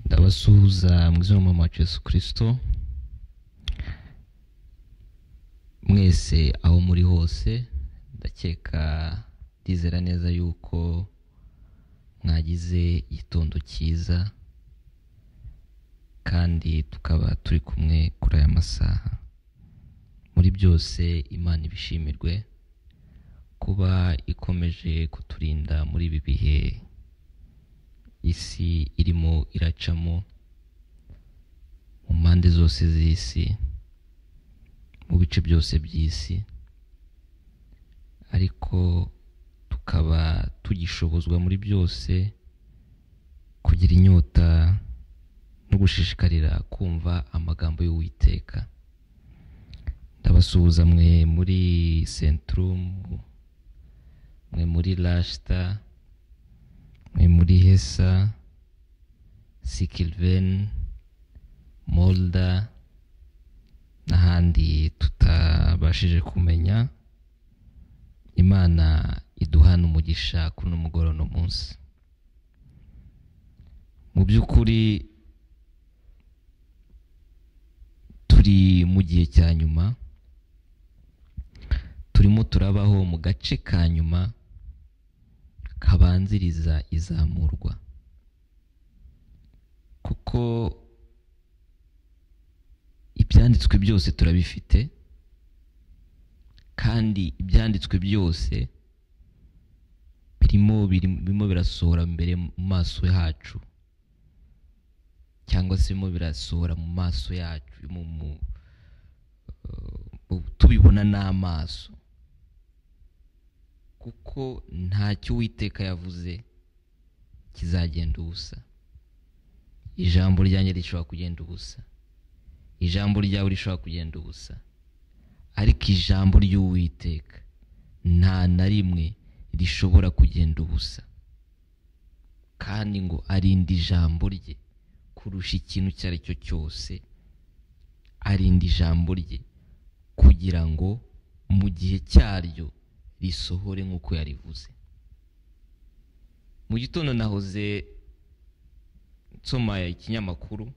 ndabasuhuza mu izina mama Yesu kirisito mwese aho muri hose ndakeka ndizera neza yuko mwagize igitondo cyiza kandi tukaba turi kumwe kuri aya masaha muri byose imana ibishimirwe kuba ikomeje kuturinda muri ibi bihe isi irimo iracamo mu mpande zose z'isi mu bice byose by'isi ariko tukaba tugishobozwa muri byose kugira inyota no gushishikarira kumva amagambo y'uwiteka ndabasuhuza mwe muri senturumu mwe muri rashita mwe muri hesa sikiliveni molda n'ahandi tutabashije kumenya imana iduhana umugisha kuri uno mugoroba uno munsi mu by'ukuri turi mu gihe cya nyuma turimo turabaho mu gace ka nyuma kabanziriza izamurwa kuko ibyanditswe byose turabifite kandi ibyanditswe byose birimo birimo birasohora mbere mu maso yacu cyangwa se birimo birasohora mu maso yacu tubibona n'amaso kuko ntacyo uwiteka yavuze kizagenda ubusa ijambo ryanjye rishobora kugenda ubusa ijambo ryawe rishobora kugenda ubusa ariko ijambo ry'uwiteka nta na rimwe rishobora kugenda ubusa kandi ngo arinda ijambo rye kurusha ikintu icyo ari cyo cyose arinda ijambo rye kugira ngo mu gihe cyaryo risohore nk'uko yarivuze mu gitondo nahoze nsoma ikinyamakuru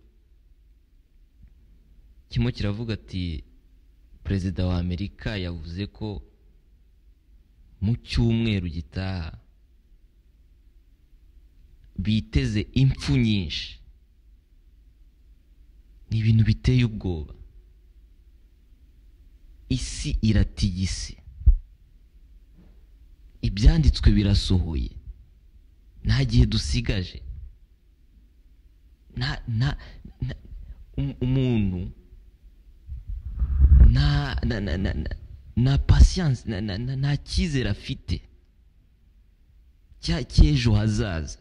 kimwe kiravuga ati perezida wa amerika yavuze ko mu cyumweru gitaha biteze impfu nyinshi ni ibintu biteye ubwoba isi iratigise ibyanditswe birasohoye nta gihe dusigaje umuntu nta pasiyanse nta cyizere afite cy'ejo hazaza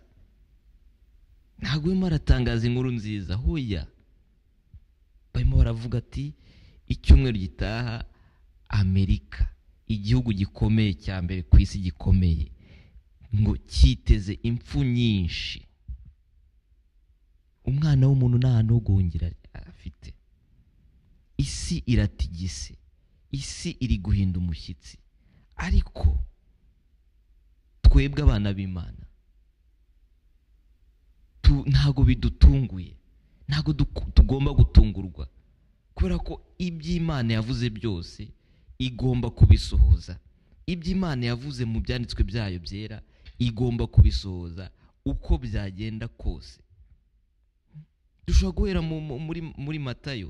ntabwo urimo aratangaza inkuru nziza hoya barimo baravuga ati icyumweru gitaha amerika igihugu gikomeye cya mbere ku isi gikomeye ngo cyiteze impfu nyinshi umwana w'umuntu nta hantu ho guhungira afite isi iratigise isi iri guhinda umushyitsi ariko twebwe abana b'imana ntabwo bidutunguye ntabwo tugomba gutungurwa kubera ko iby'imana yavuze byose igomba kubisohoza ibyo imana yavuze mu byanditswe byayo byera igomba kubisohoza uko byagenda kose dushobora guhera muri matayo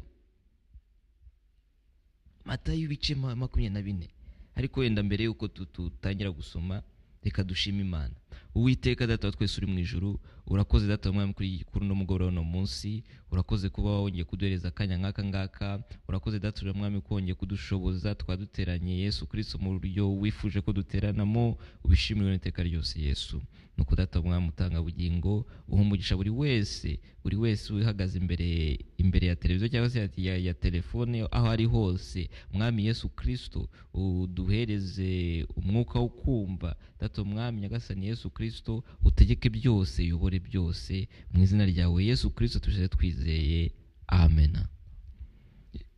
matayo ibice makumyabiri na bine ariko wenda mbere y'uko tutangira gusoma reka dushime imana uwiteka data wa twese uri mu ijoro urakoze data wa kuri kuri uno mugoroba uno munsi urakoze kuba wongeye kuduhereza akanya nk'aka ngaka urakoze data wa mwami ko wongeye kudushoboza tukaba duteranye yesu kirisito mu buryo wifuje ko duteranamo ubishimiwe n'iteka ryose yesu ni uko data wa utanga bugingo umugisha buri wese buri wese uhagaze imbere imbere ya televiziyo cyangwa se ya, ya telefone aho ari hose mwami yesu kirisito uduhereze umwuka wo kumva data umwami nyagasani yesu kirisito utegeke byose uyobore byose mu izina ryawe yesu kirisito tujye twizeye amena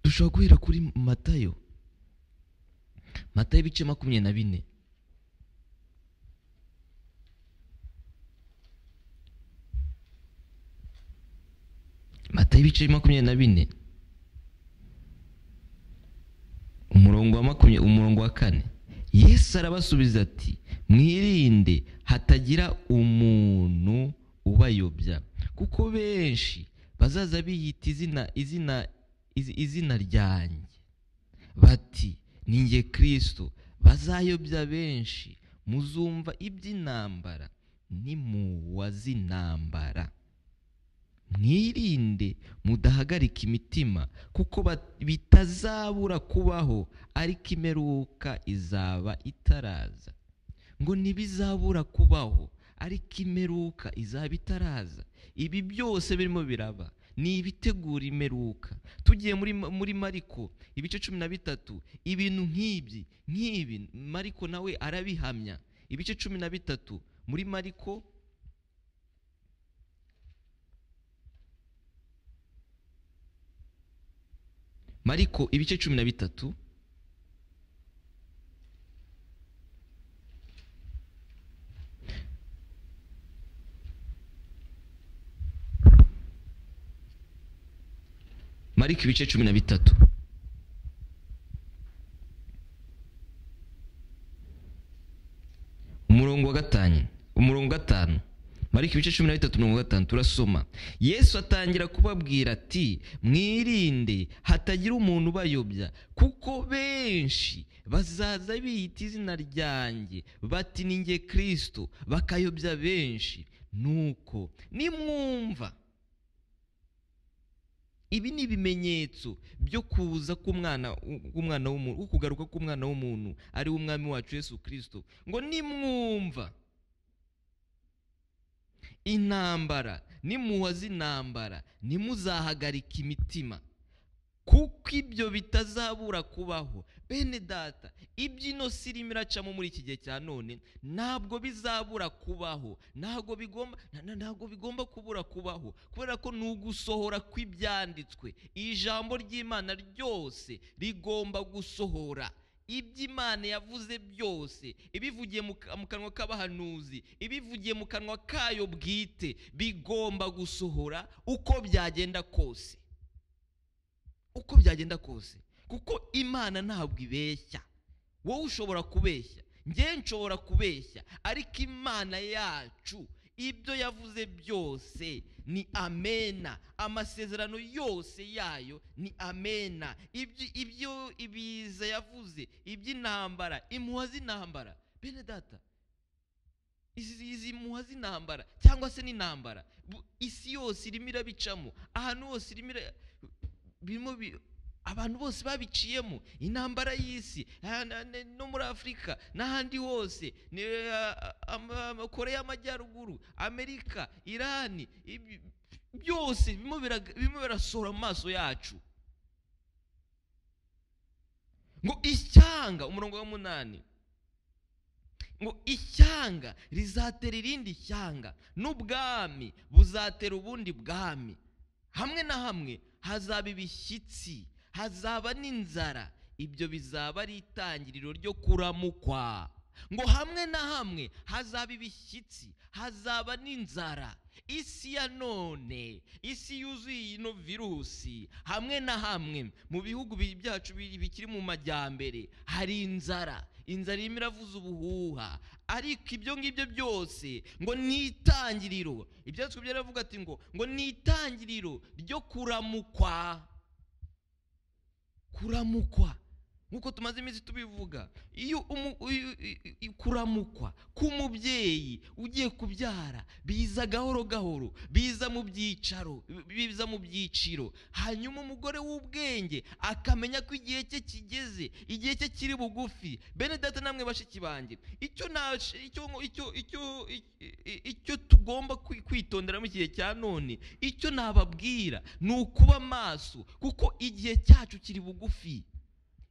dushobora guhera kuri matayo matayo ibice makumyabiri na bine atari ibice makumyabiri na bine umurongo wa makumyabiri umurongo wa kane yesu arabasubiza ati mwirinde hatagira umuntu ubayobya kuko benshi bazaza biyita izina izina izina ryanjye bati ninjye kirisito bazayobya benshi muzumva iby'intambara nimuwa z'intambara mwirinde mudahagarika imitima kuko bitazabura kubaho ariko imperuka izaba itaraza ngo ntibizabura kubaho ariko imperuka izaba itaraza ibi byose birimo biraba ni ibitegura imperuka tugiye muri muri mariko ibice cumi na bitatu ibintu nk'ibi nk'ibi mariko nawe arabihamya ibice cumi na bitatu muri mariko mariko ibice cumi na bitatu mariko ibice cumi na bitatu umurongo wa gatanu umurongo wa gatanu mariko ibice cumi na bitatu mirongo gatanu turasoma yesu atangira kubabwira ati mwirinde hatagira umuntu ubayobya kuko benshi bazaza biyita izina ryanjye bati ninjye kirisito bakayobya benshi nuko nimwumva ibi ni ibimenyetso byo kuza k'umwana w'umwana w'umuntu wo kugaruka k'umwana w'umuntu ari umwami wacu Yesu kirisito ngo nimwumva intambara nimuha z'intambara ntimuzahagarike imitima kuko ibyo bitazabura kubaho bene data ibyino sirimo iracamo muri iki gihe cya none ntabwo bizabura kubaho ntabwo bigomba ntabwo bigomba kubura kubaho kubera ko ni ugusohora kw'ibyanditswe ijambo ry'imana ryose rigomba gusohora iby'imana yavuze byose ibivugiye mu kanwa k'abahanuzi ibivugiye mu kanwa kayo bwite bigomba gusohora uko byagenda kose uko byagenda kose kuko imana ntabwo ibeshya wowe ushobora kubeshya ngewe nshobora kubeshya ariko imana yacu ibyo yavuze byose ni amena amasezerano yose yayo ni amena ibyo ibiza yavuze iby'intambara impuha z'intambara bene data izi muha z'intambara cyangwa se n'intambara isi yose irimo irabicamo ahantu hose irimo birimo abantu bose babiciyemo intambara y'isi no muri afurika n'ahandi hose koreya y'amajyaruguru amerika irani byose birimo birasohora mu maso yacu ngo ishyanga umurongo wa munani ngo ishyanga rizatera irindi shyanga n'ubwami buzatera ubundi bwami hamwe na hamwe hazaba ibishyitsi hazaba n'inzara ibyo bizaba ari itangiriro ryo kuramukwa ngo hamwe na hamwe hazaba ibishyitsi hazaba n'inzara isi ya none isi yuzuye ino virusi hamwe na hamwe mu bihugu byacu bikiri mu majyambere hari inzara inzara irimo iravuza ubuhuha ariko ibyo ngibyo byose ngo ni itangiriro ibyanditswe byaravuga ati ngo ngo ni itangiriro ryo kuramukwa kuramukwa nk'uko tumaze iminsi tubivuga iyo kuramukwa k'umubyeyi ugiye kubyara biza gahoro gahoro biza mu byicaro biza mu byiciro hanyuma umugore w'ubwenge akamenya ko igihe cye kigeze igihe cye kiri bugufi bene data namwe bashiki banjye icyo tugomba kwitondera mu gihe cya none icyo nababwira ni ukuba maso kuko igihe cyacu kiri bugufi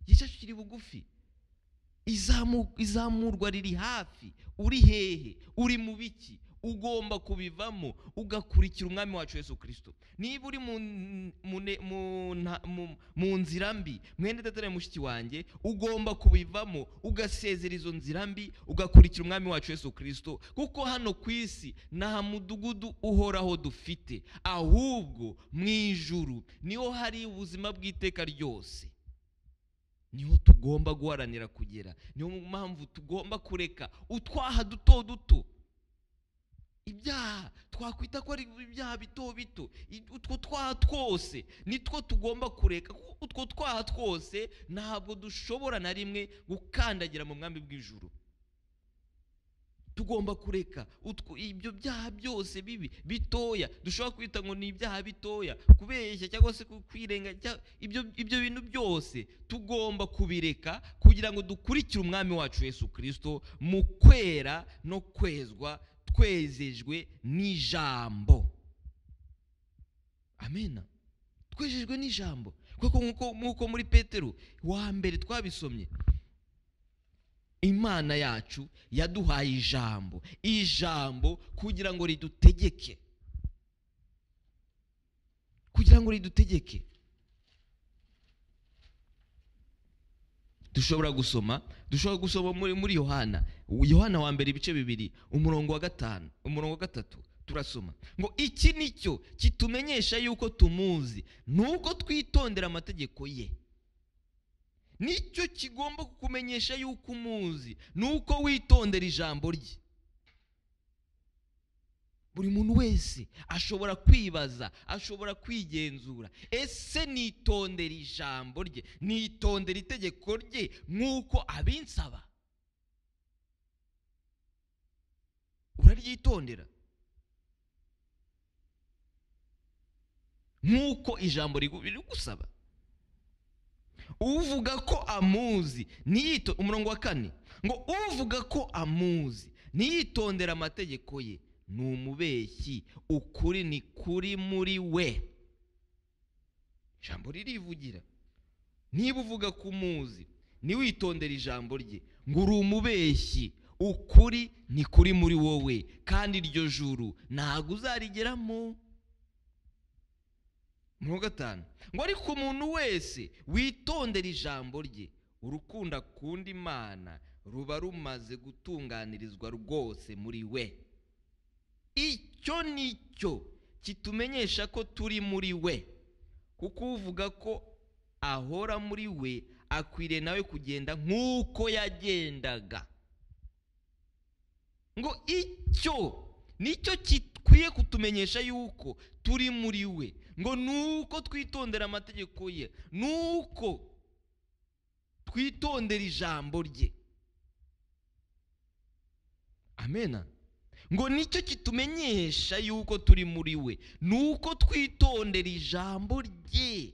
igihe cyacu kiri bugufi izamurwa riri hafi uri hehe uri mu biki ugomba kubivamo ugakurikira umwami wacu Yesu kirisito niba uri mu mu- mu- nta- mu- mu nzira mbi mwenda idatariye mushiki wanjye ugomba kubivamo ugasezera izo nzira mbi ugakurikira umwami wacu Yesu kirisito kuko hano ku isi nta mudugudu uhoraho dufite ahubwo mu ijuru niho hari ubuzima bw'iteka ryose niho tugomba guharanira kugera niyo mpamvu tugomba kureka utwaha duto duto ibyaha twakwita ko ari ibyaha bito bito i- utwo twaha twose nitwo tugomba kureka kuko utwo twaha twose ntabwo dushobora na rimwe gukandagira mu mwami bw'ijuru tugomba kureka utwo ibyo byaha byose bibi bitoya dushobora kwita ngo ni ibyaha bitoya kubeshya cyangwa se ku- kwirenga cya- ibyo ibyo bintu byose tugomba kubireka kugira ngo dukurikire umwami wacu Yesu Kristo mu kwera no kwezwa twezejwe n'ijambo amena twejejwe n'ijambo kuko nk'uko- nk'uko muri petero wa mbere twabisomye imana yacu yaduhaye ijambo ijambo kugira ngo ridutegeke kugira ngo ridutegeke dushobora gusoma dushobora gusoma muri muri yohana yohana wa mbere ibice bibiri umurongo wa gatanu umurongo wa gatatu turasoma ngo iki ni cyo kitumenyesha yuko tumuzi ni uko twitondera amategeko ye nicyo kigomba kukumenyesha yuko umuzi ni uko witondera ijambo rye buri muntu wese ashobora kwibaza ashobora kwigenzura ese nitondera ijambo rye nitondera itegeko rye nk'uko abinsaba uraryitondera nk'uko ijambo rigu- rigusaba uvuga ko amuzi ntiyito umurongo wa kane ngo uvuga ko amuzi ntiyitondera amategeko ye ni umubeshyi ukuri ni kuri muri we ijambo ririvugira niba uvuga ko umuzi ntiwitondere ijambo rye ngo uri umubeshyi ukuri ni kuri muri wowe kandi iryo juru ntabwo uzarigeramo umurongo wa gatanu ngo ariko umuntu wese witondera ijambo rye urukunda akunda imana ruba rumaze gutunganirizwa rwose muri we icyo ni cyo kitumenyesha ko turi muri we kuko uvuga ko ahora muri we akwiriye nawe kugenda nk'uko yagendaga ngo icyo nicyo gikwiye kutumenyesha yuko turi muri we ngo nuko twitondera amategeko ye nuko twitondera ijambo rye amena ngo nicyo kitumenyesha yuko turi muri we nuko twitondera ijambo rye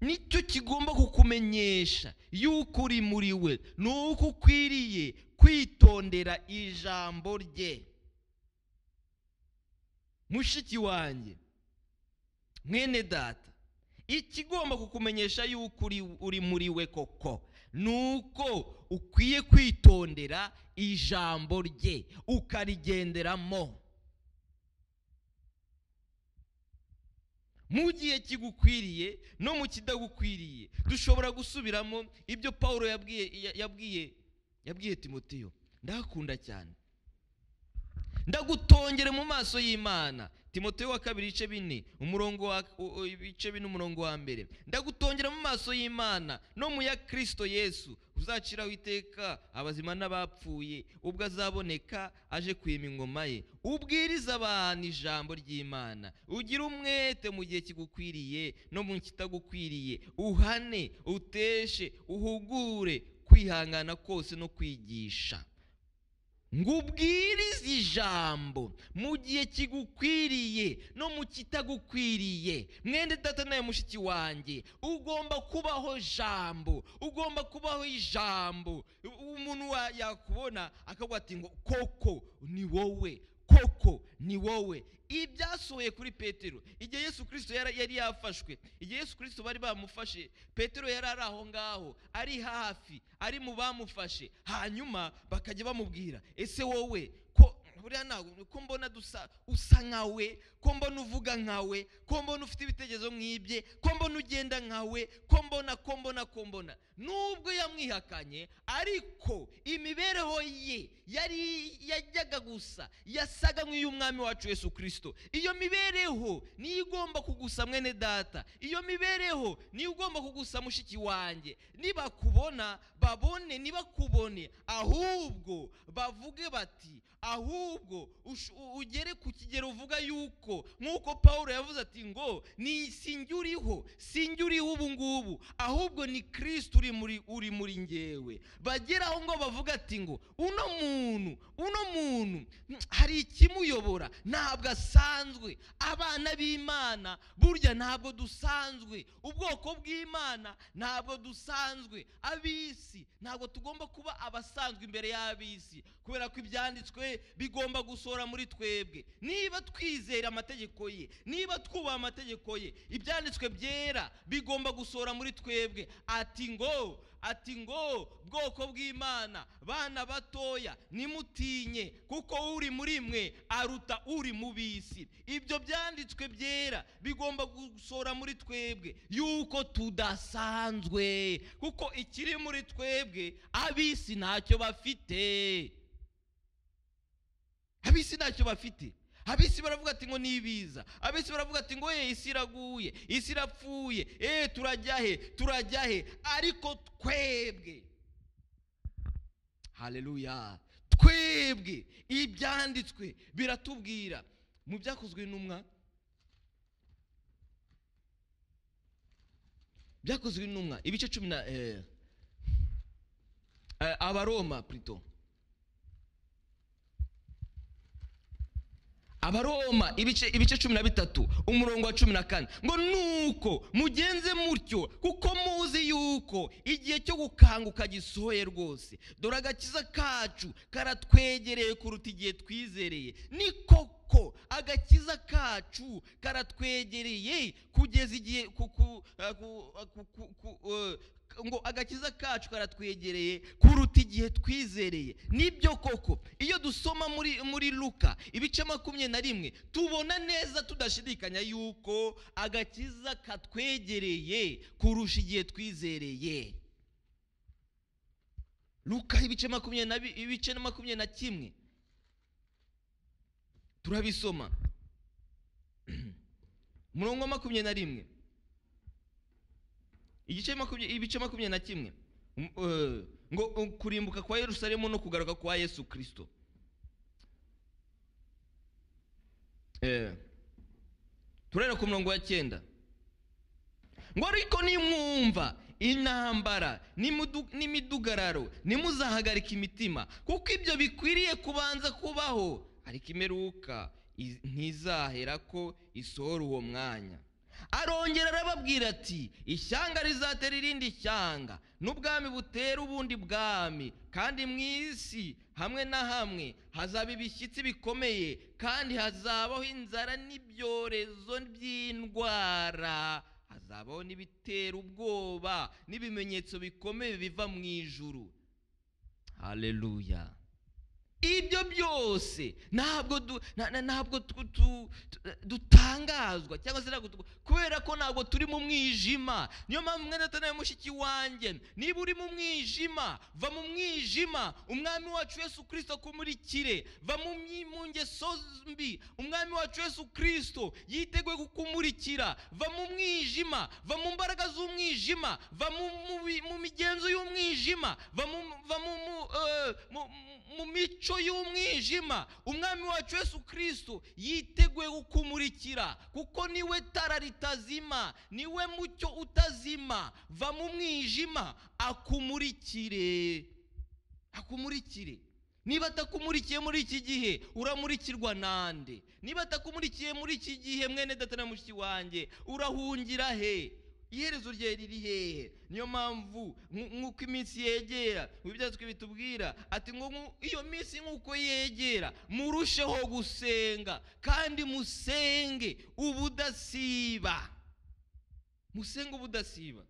nicyo kigomba kukumenyesha yuko uri muri we ni uko ukwiriye kwitondera ijambo rye mushiki wanjye mwene data ikigomba kukumenyesha yuko uri uri muri we koko ni uko ukwiye kwitondera ijambo rye ukarigenderamo mu gihe kigukwiriye no mu kidagukwiriye dushobora gusubiramo ibyo paul yabwiye ya- yabwiye yabwiye timoteyo ndakunda cyane ndagutongere mu maso y'imana timoteyo wa kabiri ibice bine umurongo wa u- u- ibice bine umurongo wa mbere ndagutongera mu maso y'imana no mu ya kirisito yesu uzaciraho iteka abazima n'abapfuye ubwo azaboneka aje kwima ingoma ye ubwiriza abantu ijambo ry'imana ugire umwete mu gihe kigukwiriye no mu kitagukwiriye uhane uteshe uhugure kwihangana kose no kwigisha ngo ubwirize ijambo mu gihe kigukwiriye no mu kitagukwiriye mwende data nawe mushiki wanjye ugomba kubaho jambo ugomba kubaho ijambo umuntu wa- yakubona akavuga ati ngo koko ni wowe koko ni wowe ibi byasohoye kuri petero igihe yesu kirisito yari yafashwe igihe yesu kirisito bari bamufashe petero yari ari aho ngaho ari hafi ari mu bamufashe hanyuma bakajya bamubwira ese wowe ko buriya ntabwo ko mbona dusa usa nkawe ko mbona uvuga nkawe ko mbona ufite ibitekerezo nk'ibye ko mbona ugenda nkawe ko mbona ko mbona ko mbona nubwo yamwihakanye ariko imibereho ye yari yajyaga gusa yasaga nk'iy'umwami wacu Yesu kirisito iyo mibereho niyo igomba kugusa mwene data iyo mibereho niyo ugomba kugusa mushiki wanjye nibakubona babone nibakubone ahubwo bavuge bati ahubwo ahubwo ugere ku kigero uvuga yuko nk'uko paul yavuze ati ngo ni uriho sinjye uriho ubu ngubu ahubwo ni kirisiti uri muri uri muri ngewe bageraho ngo bavuga ati ngo uno muntu uno muntu hari ikimuyobora ntabwo asanzwe abana b'imana burya ntabwo dusanzwe ubwoko bw'imana ntabwo dusanzwe ab'isi ntabwo tugomba kuba abasanzwe imbere y'ab'isi kubera ko ibyanditswe bigomba gusohora muri twebwe niba twizera amategeko ye niba twubaha amategeko ye ibyanditswe byera bigomba gusohora muri twebwe ati ngo ati ngo bwoko bw'imana bana batoya nimutinye kuko uri muri mwe aruta uri mu bisi ibyo byanditswe byera bigomba gusohora muri twebwe yuko tudasanzwe kuko ikiri muri twebwe abisi ntacyo bafite abisi ntacyo bafite abisi baravuga ati ngo ni ibiza abisi baravuga ati ngo ye isi iraguye isi irapfuye eee turajya he turajya he ariko twebwe hareruya twebwe ibyanditswe biratubwira mu byakozwe intumwa byakozwe intumwa ibice cumi na abaroma purito abaroma ibice ibice cumi na bitatu umurongo wa cumi na kane ngo nuko mugenze mutyo kuko muzi yuko igihe cyo gukanguka gisohoye rwose dore agakiza kacu karatwegereye kuruta igihe twizereye ni koko agakiza kacu karatwegereye kugeza igihe ngo agakiza kacu karatwegereye kuruta igihe twizereye nibyo koko iyo dusoma muri muri luka ibice makumyabiri na rimwe tubona neza tudashidikanya yuko agakiza katwegereye kurusha igihe twizereye luka ibice makumyabiri ibice makumyabiri na kimwe turabisoma umurongo wa makumyabiri na rimwe igice ibice makumyabiri na kimwe ngo kurimbuka kwa yerusalemu no kugaruka kwa yesu kirisito turera ku murongo wa cyenda ngo ariko nimwumva intambara n'imidugararo ntimuzahagarike imitima kuko ibyo bikwiriye kubanza kubaho ariko imeruka ntizahera ko isohora uwo mwanya arongera arababwira ati ishyanga rizatera irindi shyanga n'ubwami butera ubundi bwami kandi mu isi hamwe na hamwe hazaba ibishyitsi bikomeye kandi hazabaho inzara n'ibyorezo by'indwara hazabaho n'ibitera ubwoba n'ibimenyetso bikomeye biva mu ijuru hareruya ibyo byose ntabwo ntabwo dutangazwa cyangwa se ntabwo kubera ko ntabwo turi mu mwijima niyo mpamvu umwanya atanaye mushiki wanjye niba uri mu mwijima va mu mwijima umwami wacu Yesu kirisito akumurikire va mu ngeso mbi umwami wacu Yesu kirisito yiteguye kukumurikira va mu mwijima va mu mbaraga z'umwijima va mu migenzo y'umwijima va mu mico y'umwijima umwami wacu Yesu kirisito yiteguye kukumurikira kuko niwe tara ritazima niwe mucyo utazima va mu mwijima akumurikire akumurikire niba atakumurikiye muri iki gihe uramurikirwa nande niba atakumurikiye muri iki gihe mwene data na mushiki wanjye urahungira he iherezo rye riri hehe niyo mpamvu nku- nk'uko iminsi yegera mu byanditswe bitubwira ati ngo nku- iyo minsi nk'uko yegera murusheho gusenga kandi musenge ubudasiba musenge ubudasiba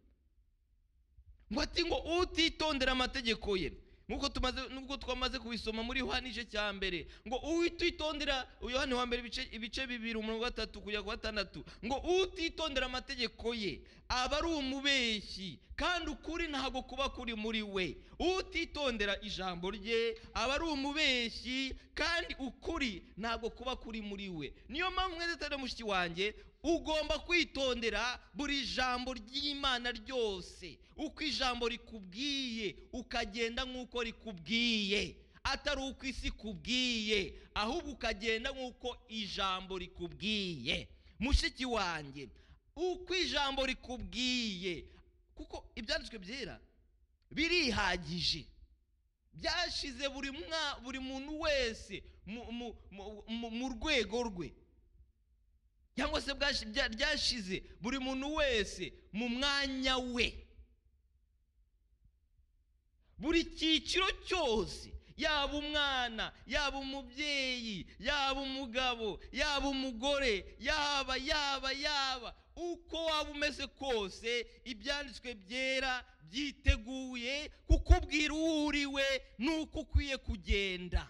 ngo ati ngo utitondera amategeko ye nk'uko tumaze nubwo twamaze kubisoma muri yohani igice cya mbere ngo utitondera yohani wa mbere ibice- ibice bibiri umurongo wa gatatu kujya ku wa gatandatu ngo utitondera amategeko ye aba ari umubeshyi kandi ukuri ntabwo kuba kuri muri we utitondera ijambo rye aba ari umubeshyi kandi ukuri ntabwo kuba kuri muri we niyo mpamvu mwese atari mushiki wanjye ugomba kwitondera buri jambo ry'imana ryose uko ijambo rikubwiye ukagenda nk'uko rikubwiye atari uko isi ikubwiye ahubwo ukagenda nk'uko ijambo rikubwiye mushiki wanjye uko ijambo rikubwiye kuko ibyanditswe byera birihagije byashize buri mwa buri muntu wese mu- mu- mu- mu- mu rwego rwe cyangwa se bwashi- bya- byashize buri muntu wese mu mwanya we buri cyiciro cyose yaba umwana yaba umubyeyi yaba umugabo yaba umugore yaba yaba yaba uko waba umeze kose ibyanditswe byera byiteguye kukubwira uwo uri we n'uko ukwiye kugenda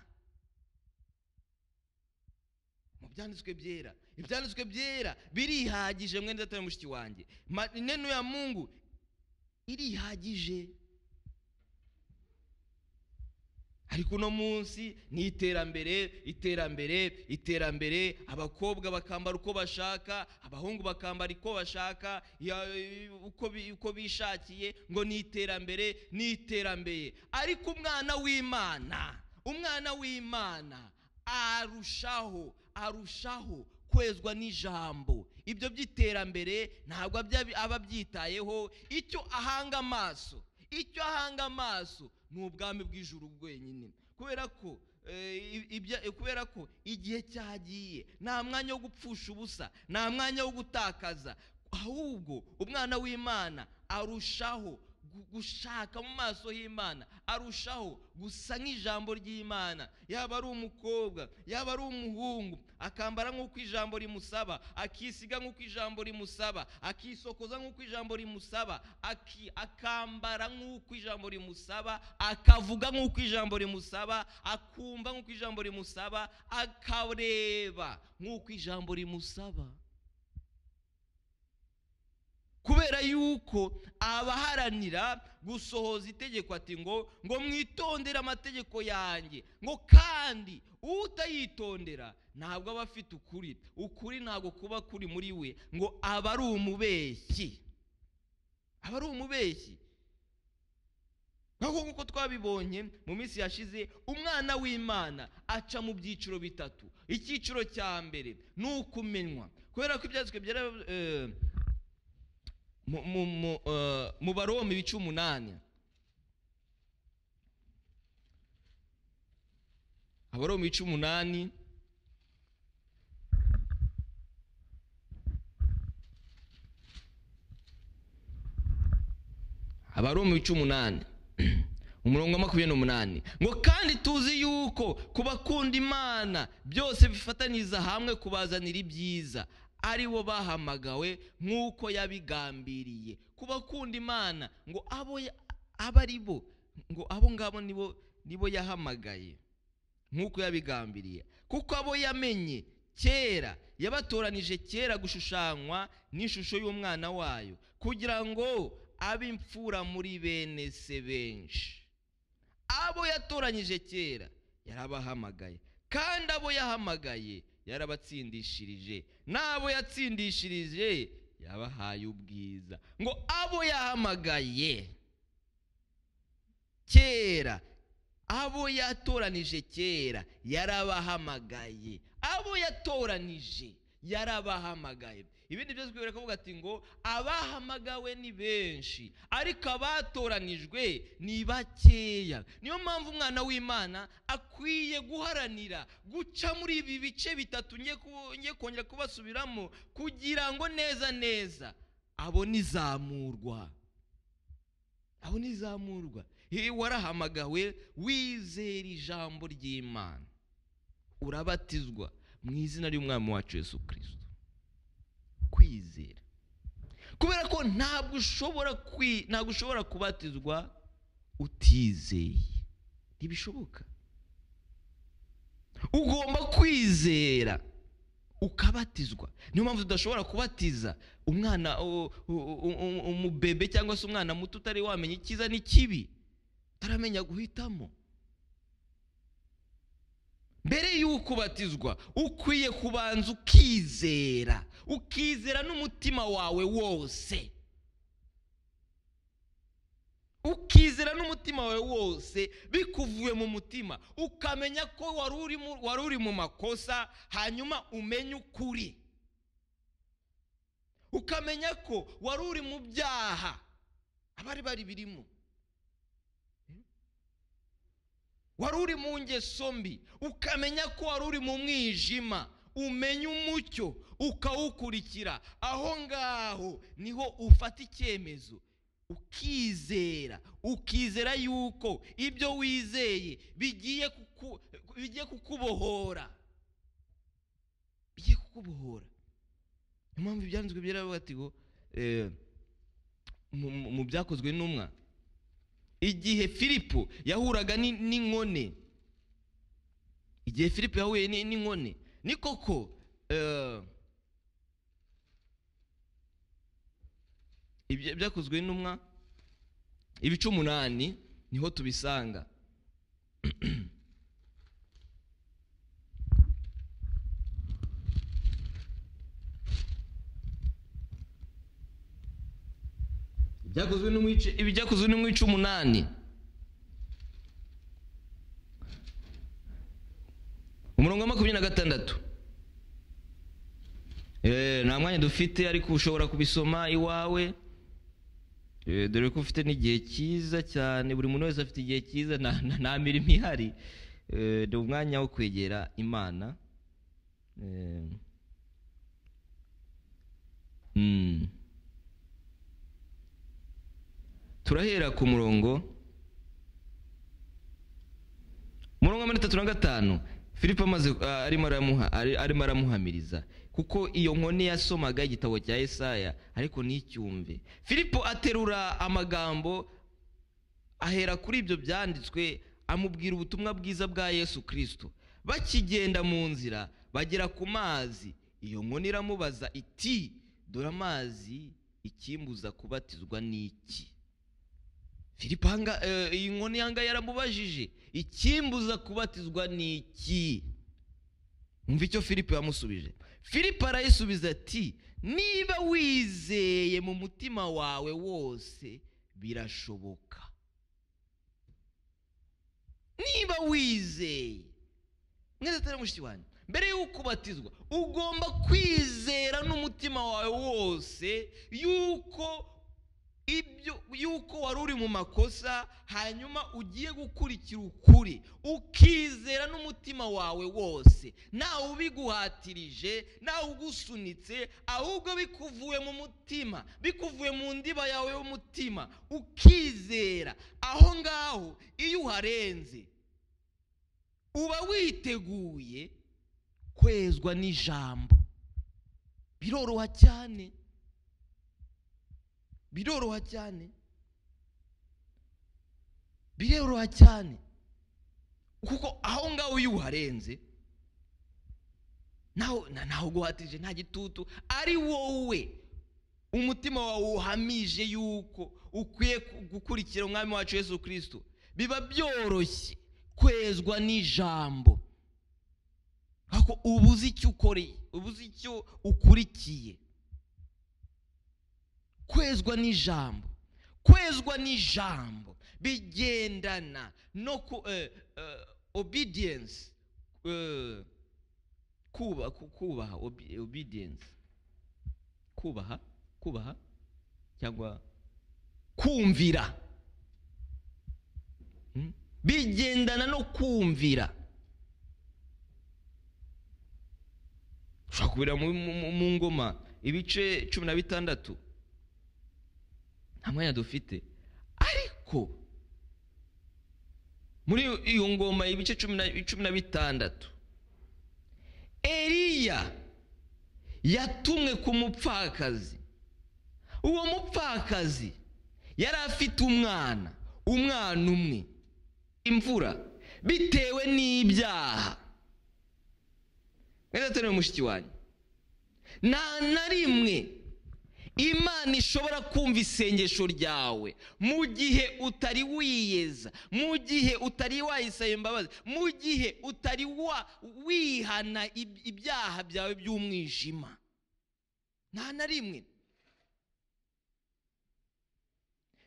mu byanditswe byera ibyanditswe byera birihagije mwene data na mushiki wanjye Ma- neno ya mungu irihagije ariko uno munsi ni iterambere iterambere iterambere abakobwa bakambara uko bashaka abahungu bakambara uko bashaka ya- uko bi- uko bishakiye ngo ni iterambere ni iterambere ariko umwana w'imana umwana w'imana arushaho arushaho kwezwa n'ijambo ibyo by'iterambere ntabwo abya- aba abyitayeho icyo ahanga amaso icyo ahanga amaso ni ubwami bw'ijuru bwenyine kubera ko eh, i- ibya- kubera ko igihe cyagiye nta mwanya wo gupfusha ubusa nta mwanya wo gutakaza ahubwo umwana w'imana arushaho gu- gushaka mu maso y'imana arushaho gusa nk'ijambo ry'imana yaba ari umukobwa yaba ari umuhungu akambara nk'uko ijambo rimusaba akisiga nk'uko ijambo rimusaba akisokoza nk'uko ijambo rimusaba aki- akambara nk'uko ijambo rimusaba akavuga nk'uko ijambo rimusaba akumva nk'uko ijambo rimusaba akareba nk'uko ijambo rimusaba kubera yuko abaharanira gusohoza itegeko ati ngo ngo mwitondere amategeko yanjye ngo kandi utayitondera ntabwo aba afite ukuri ukuri ntabwo kuba kuri muri we ngo aba ari umubeshyi aba ari umubeshyi nk'uko nk'uko twabibonye mu minsi yashize umwana w'imana aca mu byiciro bitatu icyiciro cya mbere ni ukumenywa kubera ko ibyanditswe byera eh, mu- mu- mu- eh, mu baroma ibice umunani abaroma ibice umunani abaroma ibice umunani umurongo wa makumyabiri n'umunani ngo kandi tuzi yuko ku bakunda imana byose bifatanyiriza hamwe kubazanira ibyiza ari bo bahamagawe nk'uko yabigambiriye ku bakunda imana ngo abo ya- abo ari bo ngo abo ngabo nibo nibo yahamagaye nk'uko yabigambiriye kuko abo yamenye kera yabatoranije kera gushushanywa n'ishusho y'umwana wayo kugira ngo abe imfura muri bene se benshi abo yatoranyije kera yarabahamagaye kandi abo yahamagaye yarabatsindishirije n'abo yatsindishirije yabahaye ubwiza ngo abo yahamagaye kera abo yatoranije kera yarabahamagaye abo yatoranije yarabahamagaye ibindi byose kubera kuvuga ati ngo abahamagawe ni benshi ariko abatoranijwe ni bakeya niyo mpamvu umwana w'imana akwiye guharanira guca muri ibi bice bitatu ngiye ku- ngiye kongera kubasubiramo kugira ngo neza neza abona izamurwa abona izamurwa iyo warahamagawe wizera ijambo ry'imana urabatizwa mu izina ry'umwami wacu Yesu kirisito kwizera kubera ko ntabwo ushobora ntabwo ushobora kubatizwa utizeye ntibishoboka ugomba kwizera ukabatizwa niyo mpamvu tudashobora kubatiza umwana umubebe cyangwa se umwana muto utari wamenya icyiza n'ikibi utaramenya guhitamo mbere y'uko ubatizwa ukwiye kubanza ukizera ukizera n'umutima wawe wose ukizera n'umutima wawe wose bikuvuye mu mutima ukamenya ko wari uri mu makosa hanyuma umenye ukuri ukamenya ko wari uri mu byaha abari bari birimo wari uri mu ngeso mbi ukamenya ko wari uri mu mwijima umenya umucyo ukawukurikira aho ngaho niho ufata icyemezo ukizera ukizera yuko ibyo wizeye bigiye bigiye kukubohora bigiye kukubohora niyo mpamvu ibyanditswe byaravuga ati ngo mu byakozwe n'umwa igihe filipo yahuraga n'inkone igihe filipo yahuye n'inkone ni koko byakozwe n'umwa ibice umunani niho tubisanga ibyakozwe n'umwa ibice umunani umurongo wa makumyabiri na gatandatu nta mwanya dufite ariko ushobora kubisoma iwawe dore ko ufite n'igihe cyiza cyane buri muntu wese afite igihe cyiza nta mirimo ihari ni umwanya wo kwegera imana turahera ku murongo umurongo wa mirongo itatu na gatanu filipo arimo aramuhamiriza kuko iyo nkone yasomaga igitabo cya Yesaya ariko nticyumve filipo aterura amagambo ahera kuri ibyo byanditswe amubwira ubutumwa bwiza bwa yesu kirisito bakigenda mu nzira bagera ku mazi iyo nkone iramubaza iti dore amazi ikimbuza kubatizwa n'iki filipo iyi nkone yangaya yaramubajije ikimbuza kubatizwa n'iki umva icyo filipo yamusubije filipo arayisubiza ati niba wizeye mu mutima wawe wose birashoboka niba wizeye mwese atari mushiki wanjye mbere y'uko ubatizwa ugomba kwizera n'umutima wawe wose yuko ibyo yuko wari uri mu makosa hanyuma ugiye gukurikira ukuri ukizera n'umutima wawe wose ntawe ubiguhatirije ntawe ugusunitse ahubwo bikuvuye mu mutima bikuvuye mu ndiba yawe y'umutima ukizera aho ngaho iyo uharenze uba witeguye kwezwa n'ijambo biroroha cyane biroroha cyane biroroha cyane kuko aho ngaho iyo uharenze ntawe uguhatije nta gitutu ari wowe umutima wawe uhamije yuko ukwiye gukurikira umwami wacu Yesu kirisito biba byoroshye kwezwa n'ijambo ariko ubuze icyo ukoreye ubuze icyo ukurikiye kwezwa n'ijambo kwezwa n'ijambo bigendana no ku obedience kubaha obedience kubaha kubaha cyangwa kumvira bigendana no kumvira ushobora kubira mu ngoma ibice cumi na bitandatu nta mwanya dufite ariko muri iyo ngoma ibice cumi na cumi na bitandatu eriya yatumwe ku mupfakazi uwo mupfakazi yari afite umwana umwana umwe imvura bitewe n'ibyaha mwese atari mushiki wanyu nta na rimwe imana ishobora kumva isengesho ryawe mu gihe utari wiyeza mu gihe utari wayisaba imbabazi mu gihe utari wihana ibyaha byawe by'umwijima nta na rimwe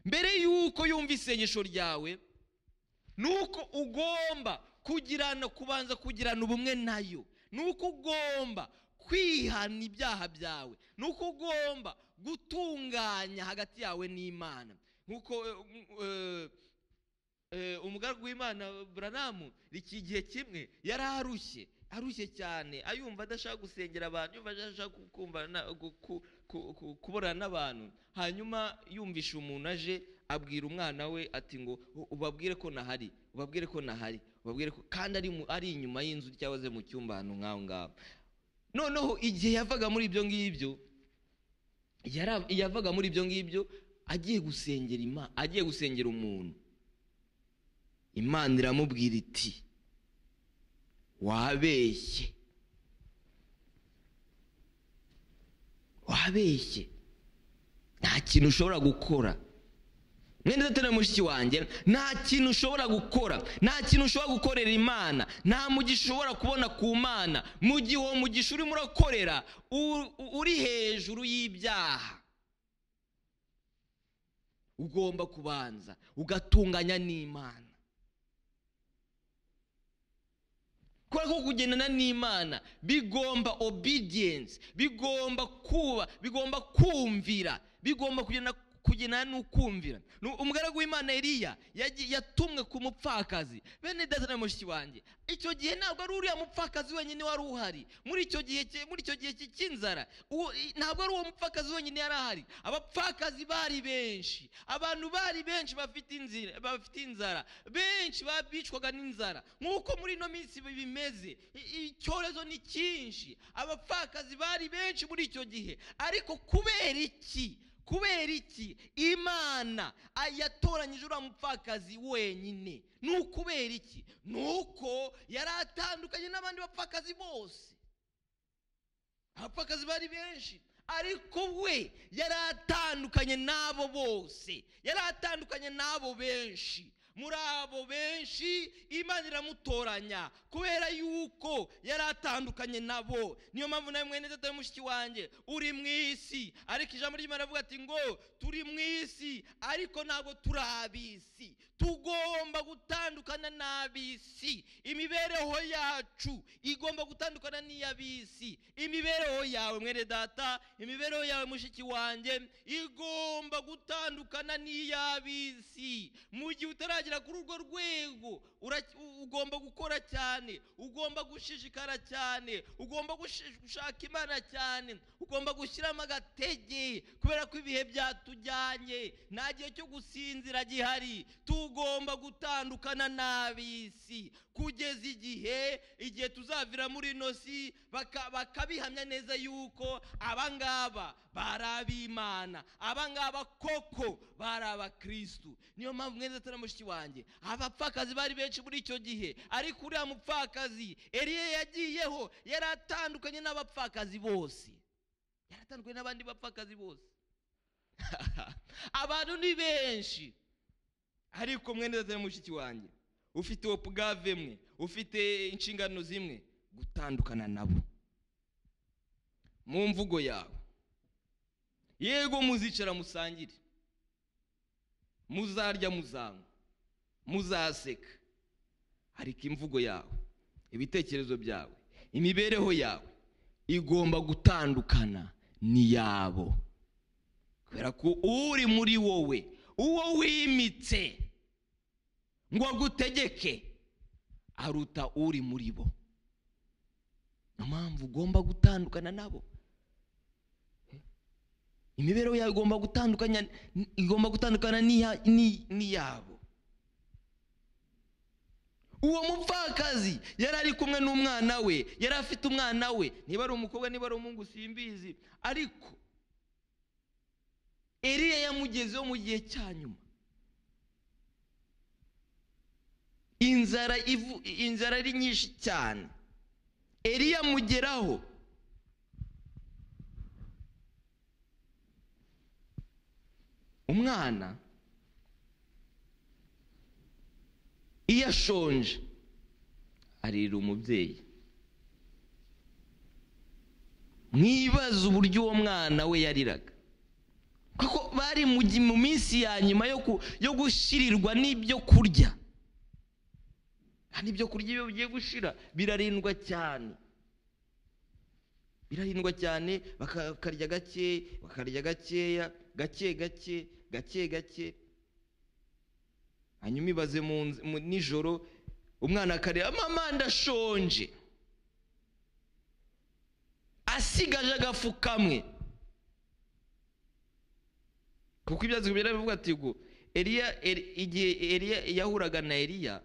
mbere y'uko yumva isengesho ryawe ni uko ugomba kugirana kubanza kugirana ubumwe nayo ni uko ugomba kwihana ibyaha byawe ni uko ugomba gutunganya hagati yawe n'imana nk'uko umugaragu w'imana buranamu iki gihe kimwe yari arushye arushye cyane ayumva adashaka gusengera abantu yumva adashaka kuburana n'abantu hanyuma yumvisha umuntu aje abwira umwana we ati ngo ubabwire ko nahari ubabwire ko nahari ubabwire ko kandi ari inyuma y'inzu cyangwa se mu cyumba ahantu nk'aho ngaho noneho igihe yavaga muri ibyo ngibyo yavaga muri ibyo ngibyo agiye gusengera imana agiye gusengera umuntu imana iramubwira iti wabeshye wabeshye nta kintu ushobora gukora mwenda udatera mushiki wanjye nta kintu ushobora gukora nta kintu ushobora gukorera imana nta mugisha ushobora kubona ku mana mu gihe uwo mugisha urimo urakorera uri hejuru y'ibyaha ugomba kubanza ugatunganya n'imana kubera ko kugendana n'imana bigomba obedience bigomba kuba bigomba kumvira bigomba kugenda kugena n'ukumvira umugaragu w'imana eriya yatumwe ku mupfakazi bene data mushiki wanjye icyo gihe ntabwo ari uriya mupfakazi wenyine wari uhari muri icyo gihe muri icyo gihe cy'inzara ntabwo ari uwo mupfakazi wenyine yari ahari abapfakazi bari benshi abantu bari benshi bafite inzira bafite inzara benshi bicwaga n'inzara nk'uko muri ino minsi bimeze icyorezo ni cyinshi abapfakazi bari benshi muri icyo gihe ariko kubera iki kubera iki imana yatoranyije uriya mupfakazi wenyine ni ukubera iki ni uko yari atandukanye n'abandi bapfakazi bose abapfakazi bari benshi ariko we yari atandukanye n'abo bose yari atandukanye n'abo benshi muri abo benshi imana iramutoranya kubera yuko yari atandukanye nabo niyo mpamvu nawe mwene atari mushiki wanjye uri mu isi ariko ijambo ry'imana avuga ati ngo turi mu isi ariko ntabwo turi ab'isi tugomba gutandukana n'ab'isi imibereho yacu igomba gutandukana n'iy'ab'isi imibereho yawe mwene data imibereho yawe mushiki wanjye igomba gutandukana n'iy'ab'isi mu gihe utari uragera kuri urwo rwego ugomba gukora cyane ugomba gushishikara cyane ugomba gushaka imana cyane ugomba gushyiramo agatege kubera ko ibihe byatujyanye nta gihe cyo gusinzira gihari tugomba gutandukana n'ab'isi kugeza igihe igihe tuzavira muri ino si bakabihamya neza yuko abangaba bari ab'imana abangaba koko bari abakirisitu niyo mpamvu mwese atari mushiki wanjye abapfakazi bari benshi muri icyo gihe ariko uriya mupfakazi eriye yagiyeho yari atandukanye n'abapfakazi bose yari atandukanye n'abandi bapfakazi bose abantu ni benshi ariko mwenda atari mushiki wanjye ufite uwo pugave mwe ufite inshingano zimwe gutandukana nabo mu mvugo yawe yego muzicara musangire muzarya muzanywa muzaseka ariko imvugo yawe ibitekerezo byawe imibereho yawe igomba gutandukana n'iyabo kubera ko uri muri wowe uwo wimitse ngo agutegeke aruta uri muri bo niyo mpamvu ugomba gutandukana nabo imibereho yawe igomba gutandukanya igomba gutandukana n'iya- n'i- n'iyabo uwo mupfakazi yari ari kumwe n'umwana we yari afite umwana we niba ari umukobwa niba ari umuhungu simbizi ariko eriya yamugezeho mu gihe cya nyuma inzara ivu- inzara ari nyinshi cyane eriya amugeraho umwana iyo ashonje arira umubyeyi mwibaze uburyo uwo mwana we yariraga kuko bari mu gi- mu minsi ya nyuma yo ku- yo gushyirirwa n'ibyo kurya kandi ibyo kurya iyo bigiye gushira birarindwa cyane birahindwa cyane bakarya gake bakarya gakeya gake gake gake gake hanyuma ibaze mu nz- mu- nijoro umwana akareba mama ndashonje asigaje agafu kamwe kuko ibyanditswe biravuga ati ngo eliya Eli- igihe eliya yahuraga na eliya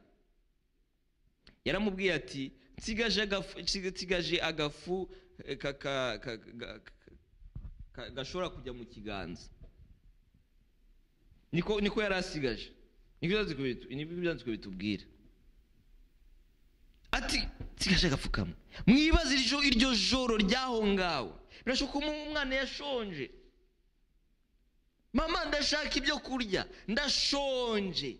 yaramubwiye ati nsigaje agafu nsigaje agafu eh, ka- ka- ka- ka- ka- gashobora kujya mu kiganza niko niko yari asigaje niko ibyanditswe bitu- niko ibyanditswe bitubwira ati nsigaje agafu kamwe mwibaze iryo iryo joro ryaho ngaho birashoboka ko umwana yashonje mama ndashaka ibyo kurya ndashonje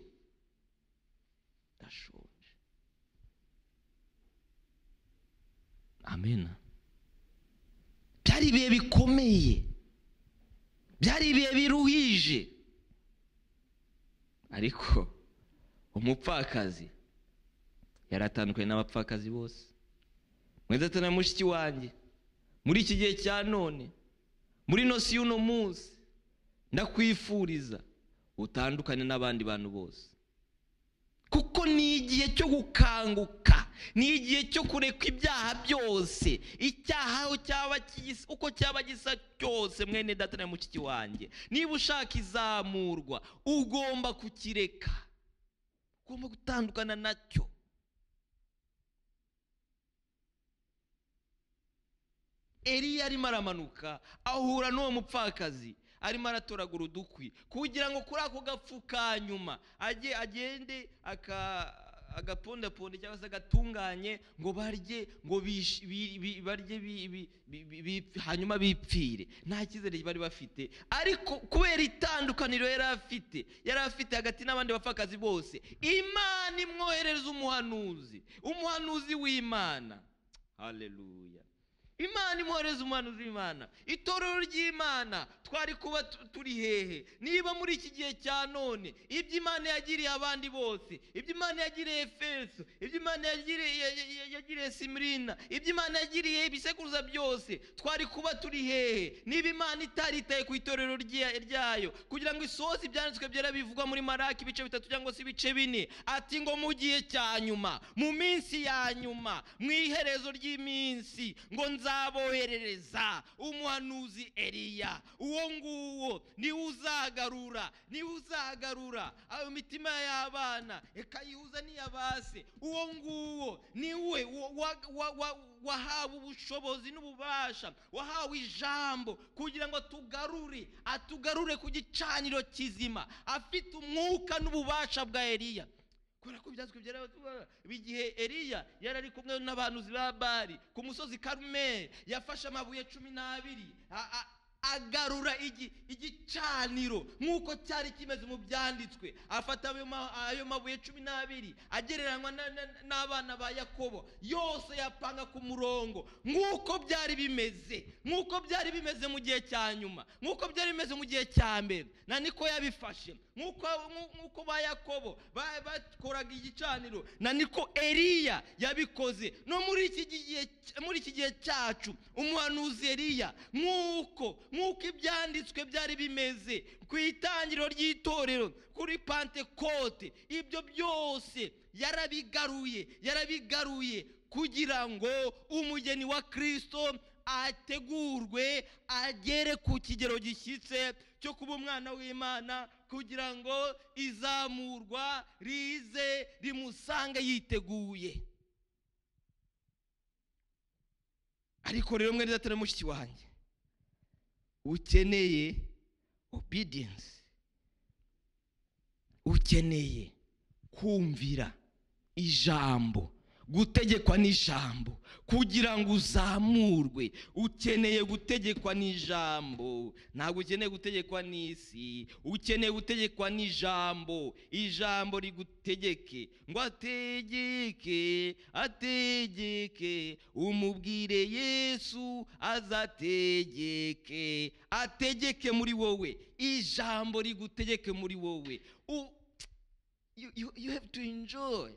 ndashonje amena byari ibihe bikomeye byari ibihe biruhije ariko umupfakazi yari atandukanye n'abapfakazi bose mwiza atana mushiki wanjye muri iki gihe cya none muri nosi y'uno munsi ndakwifuriza utandukane n'abandi bantu bose kuko ni igihe cyo gukanguka ni igihe cyo kureka ibyaha byose icyaha aho cyaba kigisa uko cyaba gisa cyose mwene data na mushiki wanjye niba ushaka izamurwa ugomba kukireka ugomba gutandukana nacyo eliya arimo aramanuka ahura n'uwo mupfakazi arimo aratoragura udukwi kugira ngo kuri ako gafu ka nyuma ajye agende aka- agapondaponde cyangwa se agatunganye ngo barye ngo bish- bi- bi- barye bi- bi- bi- bi- bi- hanyuma bipfire nta cyizere bari bafite ariko kubera itandukaniro yari afite yari afite hagati n'abandi bapfakazi bose imana imwohereza umuhanuzi umuhanuzi w'imana haleluya imana imwohereza umuhanuzi w'imana itorero ry'imana twari kuba tu- turi hehe niba muri iki gihe cya none ibyo imana yagiriye abandi bose ibyo imana yagiriye efeso ibyo imana yagiriye ya- ya- ya- yagiriye simirina ibyo imana yagiriye ibisekuruza byose twari kuba turi hehe niba imana itaritaye ku itorero rya- ryayo kugira ngo isohoze ibyanditswe byera bivugwa muri maraki ibice bitatu cyangwa se ibice bine ati ngo mu gihe cya nyuma mu minsi ya nyuma mu iherezo ry'iminsi ngo nzaboherereza umuhanuzi eliya uwo nguwo niwe uzagarura niwe uzagarura ayo mitima y'abana ikayihuza n'iy'abase uwo nguwo niwe wa- wa- wa- wa- wahawe ubushobozi n'ububasha wahawe ijambo kugira ngo atugarure atugarure ku gicaniro kizima afite umwuka n'ububasha bwa eliya kubera ko ibyanditswe byera igihe eliya yari ari kumwe n'abahanuzi ba bari ku musozi karumeli yafashe amabuye cumi n'abiri a- a- agarura igi- igicaniro nk'uko cyari kimeze mu byanditswe afata ayo ma- ayo mabuye cumi n'abiri agereranywa na- na- n'abana ba yakobo yose yapanga ku murongo nk'uko byari bimeze nk'uko byari bimeze mu gihe cya nyuma nk'uko byari bimeze mu gihe cya mbere na niko yabifashe nk'uko nku- nk'uko ba yakobo ba- bakoraga igicaniro na niko eliya yabikoze no muri iki gihe muri iki gihe cyacu umuhanuzi eliya nk'uko nk'uko ibyanditswe byari bimeze ku itangiriro ry'itorero kuri pantekote ibyo byose yarabigaruye yarabigaruye kugira ngo umugeni wa kirisito ategurwe agere ku kigero gishyitse cyo kuba umwana w'imana kugira ngo izamurwa rize rimusange yiteguye ariko rero mwene data na mushiki wanjye ukeneye obedience ukeneye kumvira ijambo gutegekwa n'ijambo kugira ngo uzamurwe ukeneye gutegekwa n'ijambo ntabwo ukeneye gutegekwa n'isi ukeneye gutegekwa n'ijambo ijambo rigutegeke ngo ategeke ategeke umubwire yesu azategeke ategeke muri wowe ijambo rigutegeke muri wowe U- you, you, you have to enjoy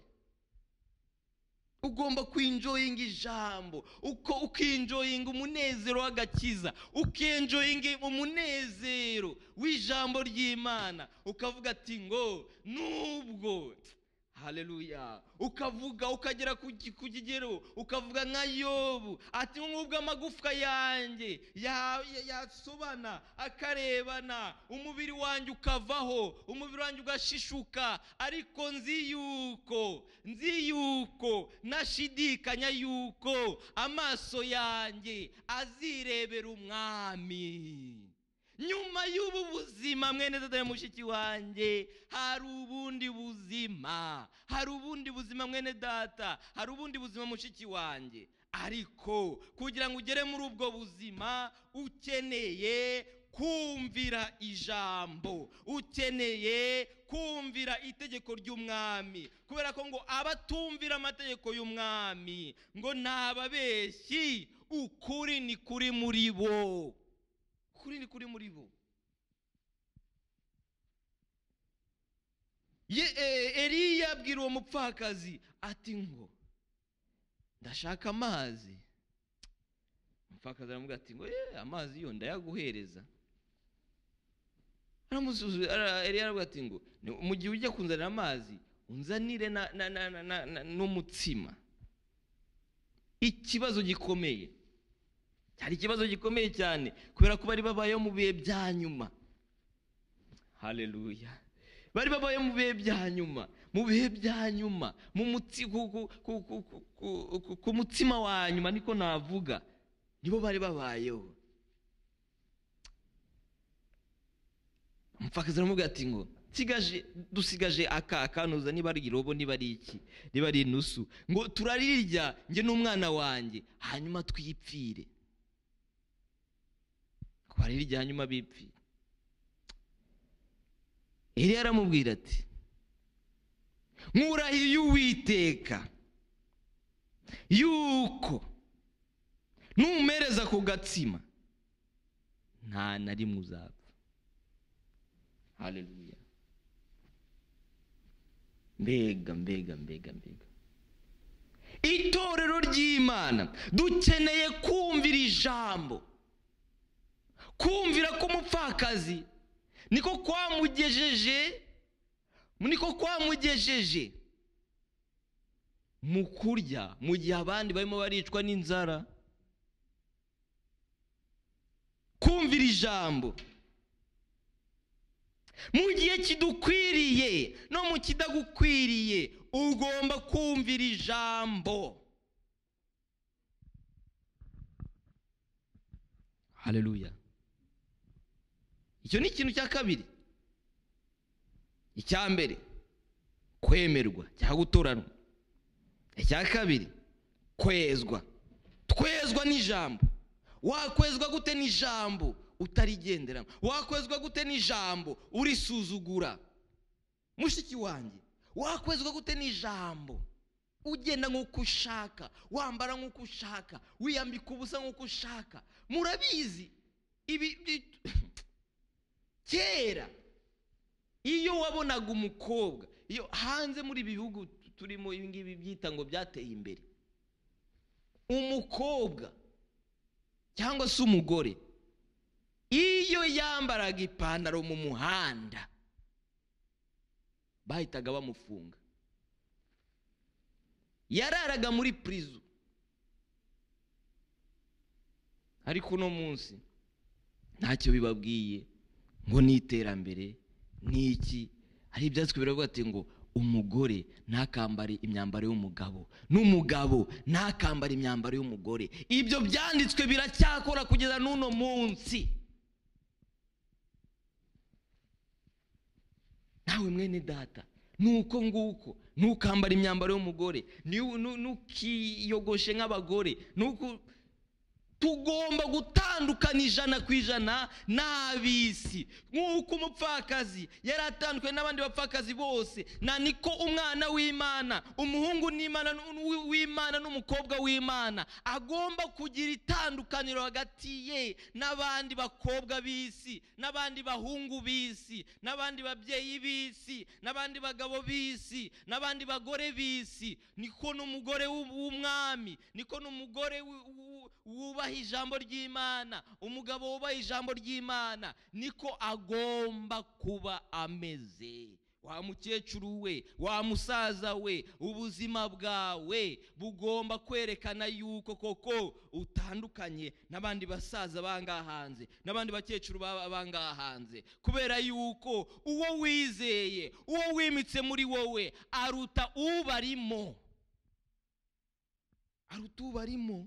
ugomba kwinjoyinga ijambo uko ukinjoyinga umunezero w'agakiza ukinjoyinga umunezero w'ijambo ry'imana ukavuga ati ngo nubwo hareruya ukavuga ukagera ku ki- ku kigero ukavuga nka yobu ati nk'ubwo amagufwa yanjye ya- ya- yasobana akarebana umubiri wanjye ukavaho umubiri wanjye ugashishuka ariko nzi yuko nzi yuko nashidikanya yuko amaso yanjye azirebera umwami nyuma y'ubu buzima mwene data mushiki wanjye hari ubundi buzima hari ubundi buzima mwene data hari ubundi buzima mushiki wanjye ariko kugira ngo ugere muri ubwo buzima ukeneye kumvira ijambo ukeneye kumvira itegeko ry'umwami kubera ko ngo abatumvira amategeko y'umwami ngo ni ababeshyi ukuri ni kuri muri bo kuri ni kuri muri bo Ye- eh, eliya abwira uwo mupfakazi ati ngo ndashaka amazi umupfakazi aramubwira ati ngo "Eh, amazi yo ndayaguhereza aramusuzu- ara- eliya aravuga ati ngo "Ni- mu gihe ujya kunzanira amazi unzanire na- na- na- na- na- na- n'umutsima ikibazo gikomeye cyari ikibazo gikomeye cyane kubera ko bari babayeho mu bihe bya nyuma hareruya bari babayeho mu bihe bya nyuma mu bihe bya nyuma mu mutsi ku, ku, ku, ku, ku, ku, ku, ku mutsima wa nyuma niko navuga nibo bari babayeho umupfakazi aramubwira ati ngo "Nsigaje- dusigaje aka akanuza niba ari irobo niba ari iki niba ari inusu ngo turarirya njye n'umwana wanjye hanyuma twipfire twarirya hanyuma bipfire eliya aramubwira ati nkurahiye uwiteka yuko numpereza ku gatsima nta na rimwe uzapfa haleluya mbega mbega mbega mbega itorero ry'imana dukeneye kumvira ijambo kumvira k'umupfakazi niko kwamugejeje niko kwamugejeje mu kurya mu gihe abandi barimo baricwa n'inzara kumvira ijambo mu gihe kidukwiriye no mu kidagukwiriye ugomba kumvira ijambo haleluya icyo ni ikintu cya kabiri icya mbere kwemerwa cyangwa gutoranwa icya kabiri kwezwa twezwa n'ijambo wakwezwa gute n'ijambo utarigenderamo wakwezwa gute n'ijambo urisuzugura mushiki wanjye wakwezwa gute n'ijambo ugenda nk'uko ushaka wambara nk'uko ushaka wiyambika ubusa nk'uko ushaka murabizi ibi bi- kera iyo wabonaga umukobwa iyo hanze muri ibi bihugu tu- turimo ibi ngibi byita ngo byateye imbere umukobwa cyangwa se umugore iyo yambaraga ipantaro mu muhanda bahitaga bamufunga yararaga muri prison ariko uno munsi ntacyo bibabwiye ngo ni iterambere ni iki hari ibyanditswe biravuga ati ngo umugore ntakambare imyambaro y'umugabo n'umugabo ntakambare imyambaro y'umugore ibyo byanditswe biracyakora kugeza n'uno munsi nawe mwene data nuko nguko ntukambare imyambaro y'umugore ni- nu- ntukiyogoshe nk'abagore nuko tugomba gutandukana ijana ku ijana n'ab'isi nk'uko umupfakazi yari atandukanye n'abandi bapfakazi bose na niko umwana w'imana umuhungu n'imana n'u- w'i- w'imana n'umukobwa w'imana agomba kugira itandukaniro hagati ye n'abandi bakobwa b'isi n'abandi bahungu b'isi n'abandi babyeyi b'isi n'abandi bagabo b'isi n'abandi bagore b'isi niko n'umugore w'u- w'umwami niko n'umugore w'u- w'u- wubaha ijambo ry'imana umugabo wubaha ijambo ry'imana niko agomba kuba ameze wa mukecuru we wa musaza we ubuzima bwawe bugomba kwerekana yuko koko utandukanye n'abandi basaza bangaha hanze n'abandi bakecuru baba bangaha hanze kubera yuko uwo wizeye uwo wimitse muri wowe aruta ubarimo aruta ubarimo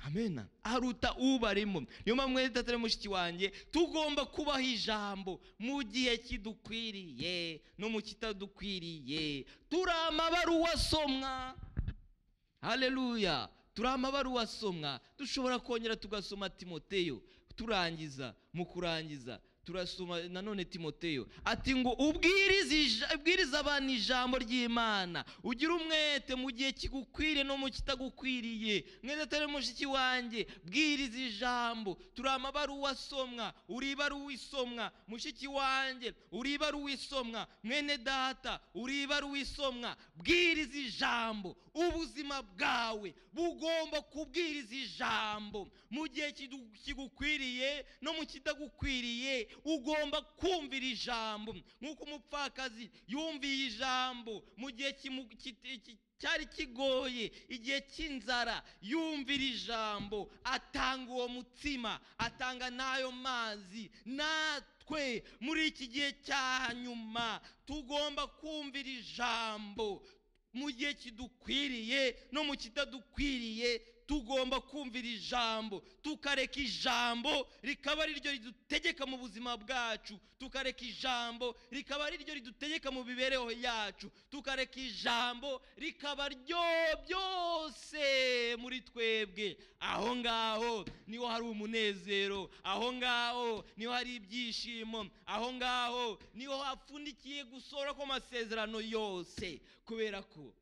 amena aruta ubarimo niyo mpamvu mwese tatari mushiki wanjye tugomba kubaha ijambo mu gihe kidukwiriye no mu kitadukwiriye turi amabaruwa asomwa haleluya turi amabaruwa asomwa dushobora kongera tugasoma timoteyo turangiza mu kurangiza turasoma nanone timoteyo ati ngo ubwirize ija- ubwirize abantu ijambo ry'imana ugire umwete mu gihe kigukwiriye no mu kitagukwiriye mwese atari mushiki wanjye bwiriza ijambo turi amabaruwa asomwa uri ibaruwa isomwa mushiki wanjye uri ibaruwa isomwa mwene data uri ibaruwa isomwa bwiriza ijambo ubuzima bwawe bugomba kubwiriza ijambo mu gihe kidu- kigukwiriye no mu kitagukwiriye ugomba kumvira ijambo nk'uko umupfakazi yumviye ijambo mu gihe kimu- kiti- ki- cyari kigoye igihe cy'inzara yumvira ijambo atanga uwo mutsima atanga n'ayo mazi natwe muri iki gihe cya nyuma tugomba kumvira ijambo mu gihe kidukwiriye no mu kitadukwiriye tugomba kumvira ijambo tukareka ijambo rikaba ari ryo ridutegeka mu buzima bwacu tukareka ijambo rikaba ari ryo ridutegeka mu mibereho yacu tukareka ijambo rikaba ryo byose muri twebwe aho ngaho niho hari umunezero aho ngaho niho hari ibyishimo aho ngaho niho hapfundikiye gusora kw'amasezerano yose kubera ko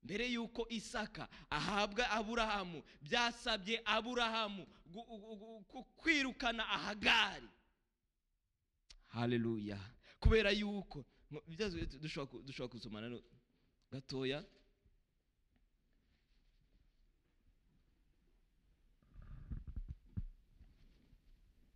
mbere y'uko isaka ahabwa aburahamu byasabye aburahamu gu- gu- gu- gu- kwirukana ahagari haleluya kubera yuko mu- ibyazo tu- dushobora ku- dushobora gusomana no- gatoya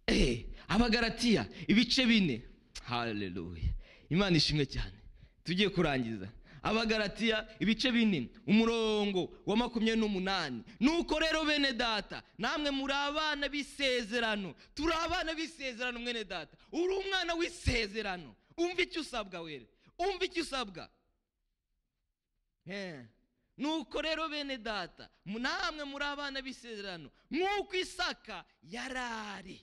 Eh, abagaratiya ibice bine haleluya imana ishimwe cyane tugiye kurangiza abagaratiya ibice bine umurongo wa makumyabiri n'umunani nuko rero bene data namwe muri abana b'isezerano turi abana b'isezerano mwene data uri umwana w'isezerano umva icyo usabwa wera umva icyo usabwa Eh, nuko rero bene data mu- namwe muri abana b'isezerano nk'uko isaka yari ari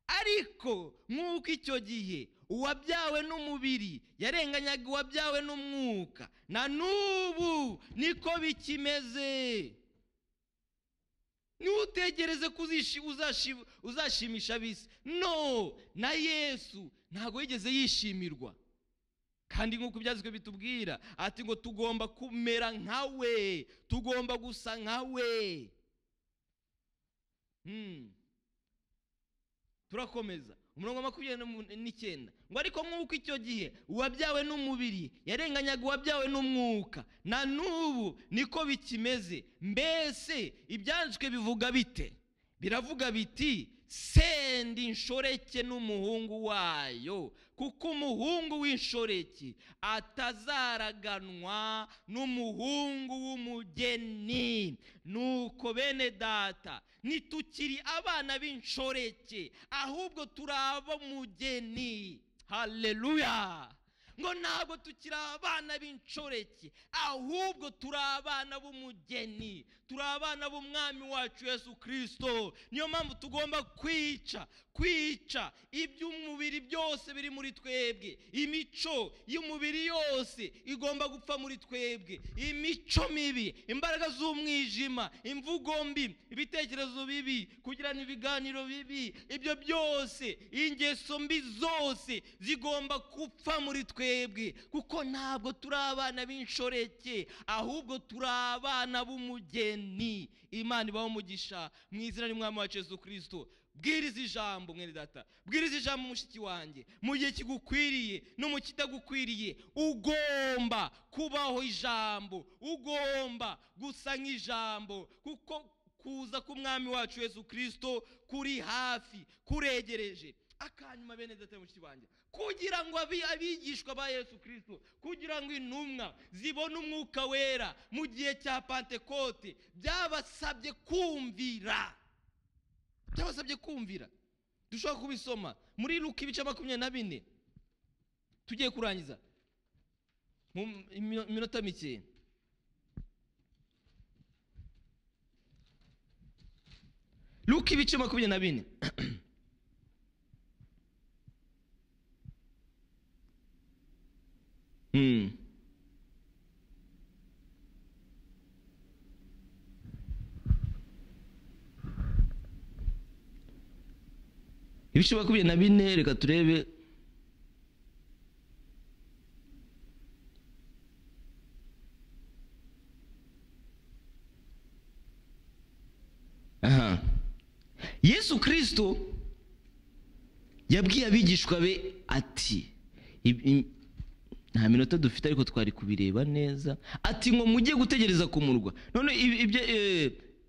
ariko nk'uko icyo gihe uwabyawe n'umubiri yarenganyaga uwabyawe n'umwuka na n'ubu niko bikimeze ntutegereze ko uzishi- uzashi- uzashimisha abisi no na yesu ntabwo yigeze yishimirwa kandi nk'uko ibyanditswe bitubwira ati ngo tugomba kumera nkawe tugomba gusa nkawe Hmm. turakomeza umurongo wa makumyabiri n'umu- n'icyenda ngo ariko nk'uko icyo gihe uwabyawe n'umubiri yarenganyaga uwabyawe n'umwuka na n'ubu niko bikimeze mbese ibyanditswe bivuga bite biravuga biti senda inshoreke n'umuhungu wayo kuko umuhungu w'inshoreke atazaraganwa n'umuhungu w'umugeni nuko bene data ntitukiri abana b'inshoreke ahubwo turi ab'umugeni hareruya ngo ntabwo tukiri abana b'inshoreke ahubwo turi abana b'umugeni turi abana b'umwami wacu yesu kirisito niyo mpamvu tugomba kwica kwica iby'umubiri byose biri muri twebwe imico y'umubiri yose igomba gupfa muri twebwe imico mibi imbaraga z'umwijima imvugo mbi ibitekerezo bibi kugirana ibiganiro bibi ibyo byose ingeso mbi zose zigomba gupfa muri twebwe twebwe kuko ntabwo turi abana b'inshoreke ahubwo turi abana b'umugeni imana ibaho umugisha mu izina ry'umwami wacu yesu kirisito bwiriza ijambo mwene data bwiriza ijambo mushiki wanjye mu gihe kigukwiriye no mu kitagukwiriye ugomba kubaho ijambo ugomba gusa nk'ijambo kuko kuza k'umwami wacu yesu kirisito kuri hafi kuregereje akanyuma bene data mushiki wanjye kugira ngo abigishwa ba yesu kirisito kugira ngo intumwa zibone umwuka wera mu gihe cya pantekote byabasabye kumvira byabasabye kumvira dushobora kubisoma muri ruka ibice makumyabiri na bine tugiye kurangiza mu minota mike ruka ibice makumyabiri na bine ibice makumyabiri na bine reka turebe aha yesu kirisito yabwiye abigishwa be ati nta minota dufite ariko twari kubireba neza ati ngo mujye gutegereza ku murwa none ibyo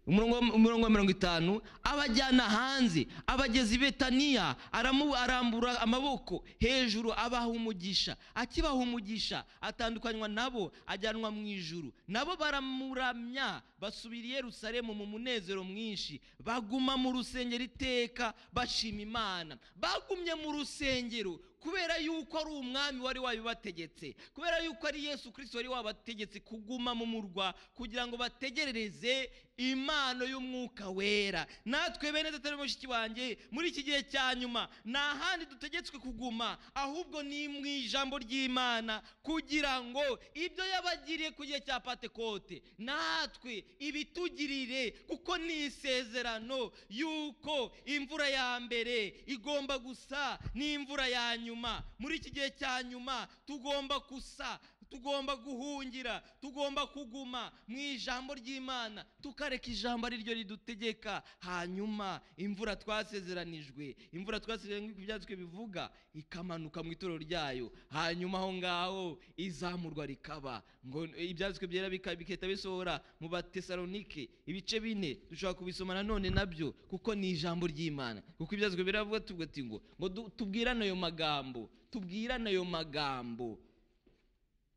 umurongo wa mirongo itanu abajyana hanze abageza i betaniya arambura amaboko hejuru abaha umugisha akibaha umugisha atandukanywa nabo ajyanwa mu ijuru nabo baramuramya basubira i Yerusalemu mu munezero mwinshi baguma mu rusengero iteka bashima imana bagumye mu rusengero kubera yuko ari umwami wari wabibategetse kubera yuko ari yesu kirisito wari wabategetse kuguma mu murwa kugira ngo bategerereze impano y'umwuka wera natwe bene dutari mushiki wanjye muri iki gihe cya nyuma nta handi dutegetswe kuguma ahubwo ni mu ijambo ry'imana kugira ngo ibyo yabagiriye ku gihe cya patekote natwe ibitugirire kuko ni isezerano yuko imvura ya mbere igomba gusa n'imvura ya nyuma muri iki gihe cya nyuma tugomba gusa tugomba guhungira tugomba kuguma mu ijambo ry'imana tukareka ijambo ari ryo ridutegeka hanyuma imvura twasezeranijwe imvura twasezeranijwe ku byanditswe bivuga ikamanuka mu itorero ryayo hanyuma aho ngaho izamurwa rikaba ngo ibyanditswe byera bigahita bisohora mu batesalonike ibice bine dushobora kubisoma nanone nabyo kuko ni ijambo ry'imana kuko ibyanditswe biravuga tuvuga ati ngo ngo tubwirane ayo magambo tubwirane ayo magambo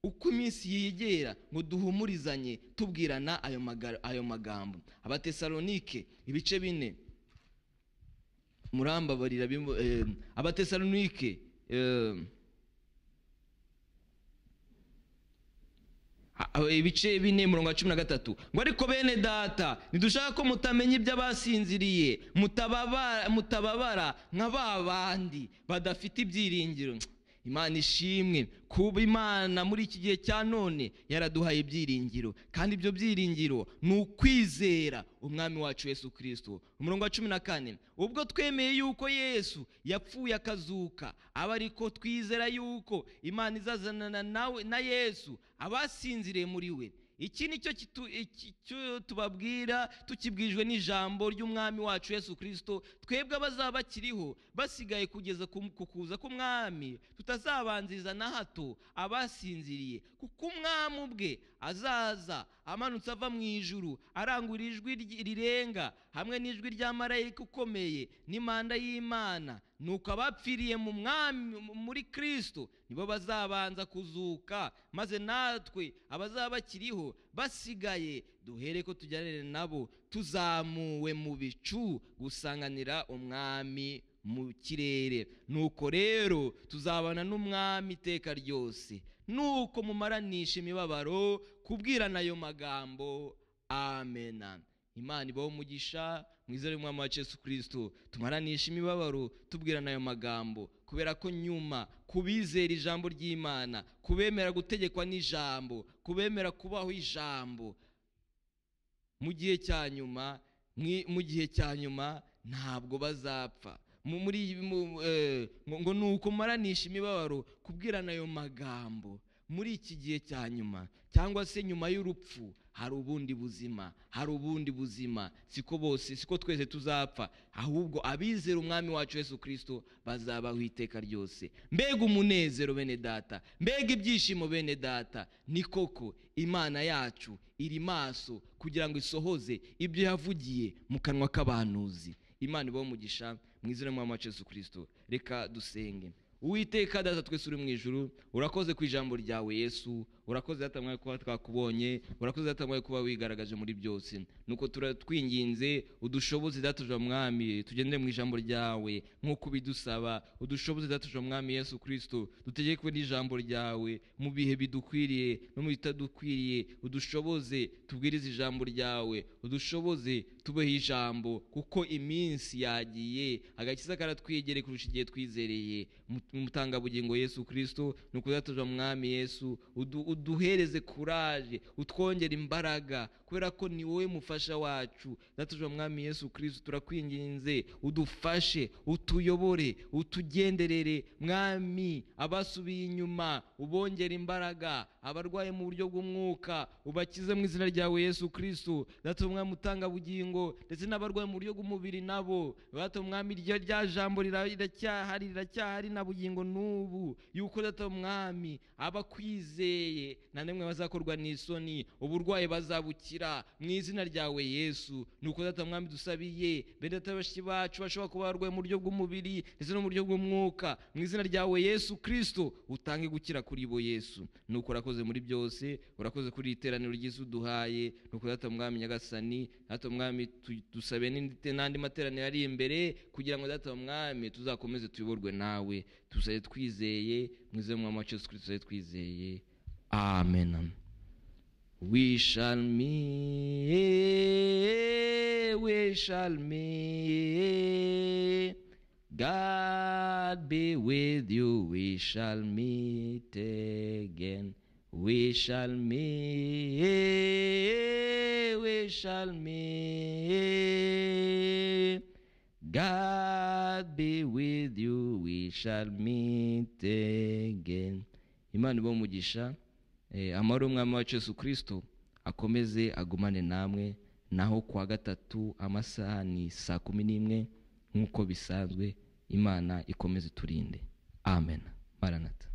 uko iminsi yegera ngo duhumurizanye tubwirana ayo magambo abatesalonike ibice bine murambabarira abatesalonike ibice bine mirongo cumi na gatatu ngo ariko bene data ntidushaka ko mutamenya ibyo abasinziriye mutababara nka ba bandi badafite ibyiringiro imana ishimwe kuba imana muri iki gihe cya none yaraduhaye ibyiringiro kandi ibyo byiringiro ni ukwizera umwami wacu yesu kirisito umurongo wa cumi na kane ubwo twemeye yuko yesu yapfuye akazuka aba ariko twizera yuko imana izazanana nawe na yesu abasinziriye muri we iki ni cyo tubabwira tukibwijwe n'ijambo ry'umwami wacu yesu kirisito twebwe abazaba bakiriho basigaye kugeza ku kuza k'umwami tutazabanziriza na hato abasinziriye kuko umwami ubwe azaza amanutse ava mu ijuru arangurura ijwi ry- rirenga hamwe n'ijwi rya marayika ukomeye n'impanda y'imana nuko abapfiriye mu mwami muri kristo nibo bazabanza kuzuka maze natwe abazaba bakiriho basigaye duhere ko tujyanire nabo tuzamuwe mu bicu gusanganira umwami mu kirere nuko rero tuzabana n'umwami iteka ryose nuko mumaranisha imibabaro kubwirana ayo magambo amena imana ibaho umugisha mwiza y'umwami wa yesu kirisito tumaranisha imibabaro tubwirana ayo magambo kubera ko nyuma kubizera ijambo ry'imana kubemera gutegekwa n'ijambo kubemera kubaho ijambo mu gihe cya nyuma mwi- mu gihe cya nyuma ntabwo bazapfa Mu- muri iyi- mu- eh, ngo ngo ni ukumaranisha imibabaro kubwirana ayo magambo muri iki gihe cya nyuma cyangwa se nyuma y'urupfu hari ubundi buzima hari ubundi buzima siko bose siko twese tuzapfa ahubwo abizera umwami wacu yesu kirisito bazabaho iteka ryose mbega umunezero bene data mbega ibyishimo bene data ni koko imana yacu iri maso kugira ngo isohoze ibyo yavugiye mu kanwa k'abahanuzi imana ibaho umugisha mu izina mwami wacu yesu kirisito reka dusenge uwiteka data twese uri mu ijuru urakoze ku ijambo ryawe yesu urakoze data mwawe kuba twakubonye urakoze data mwawe kuba wigaragaje muri byose nuko turatwinginze udushoboze dataje mwami tugendere mu ijambo ryawe nk'uko ubidusaba udushoboze dataje mwami yesu kirisito dutegekwe n'ijambo ryawe mu bihe bidukwiriye no mu bitadukwiriye udushoboze tubwirize ijambo ryawe udushoboze tubeho ijambo kuko iminsi yagiye agakiza karatwegereye kurusha igihe twizereye Mu- umutangabugingo yesu kirisito ni ukudatuzwa mwami yesu udu- uduhereze kuraje utwongere imbaraga kubera ko ni wowe mufasha wacu datujwe mwami yesu kirisito turakwinginze udufashe utuyobore utugenderere mwami abasubiye inyuma ubongere imbaraga abarwaye mu buryo bw'umwuka ubakize mu izina ryawe yesu kirisito data umwami utangabugingo ndetse n'abarwaye mu buryo bw'umubiri nabo data umwami rya rya jambo rira- riracyahari riracyahari na bugingo n'ubu yuko data umwami abakwizeye nta n'imwe bazakorwa n'isoni uburwayi bazabukira mu izina ryawe yesu nuko data mwami dusabiye bene data bashiki bacu bashobora kuba barwaye mu buryo bw'umubiri ndetse no mu buryo bw'umwuka mu izina ryawe yesu kirisito utange gukira kuri bo yesu nuko urakoze muri byose urakoze kuri iri teraniro ryiza uduhaye nuko data mwami nyagasani data mwami tu- dusabe n'indi- n'andi materaniro ari imbere kugira ngo data mwami tuzakomeze tuyoborwe nawe tusabe twizeye mu izina mwami wacu yesu kirisito tusabe twizeye amen We shall meet, we shall meet. God be with you, we shall meet again. We shall meet, we shall meet. God be with you, we shall meet again. Imana ibahe umugisha Eh, amahoro y'umwami wacu yesu kirisito akomeze agumane namwe naho kuwa gatatu amasaha ni saa kumi n'imwe nk'uko bisanzwe imana ikomeze iturinde amen maranata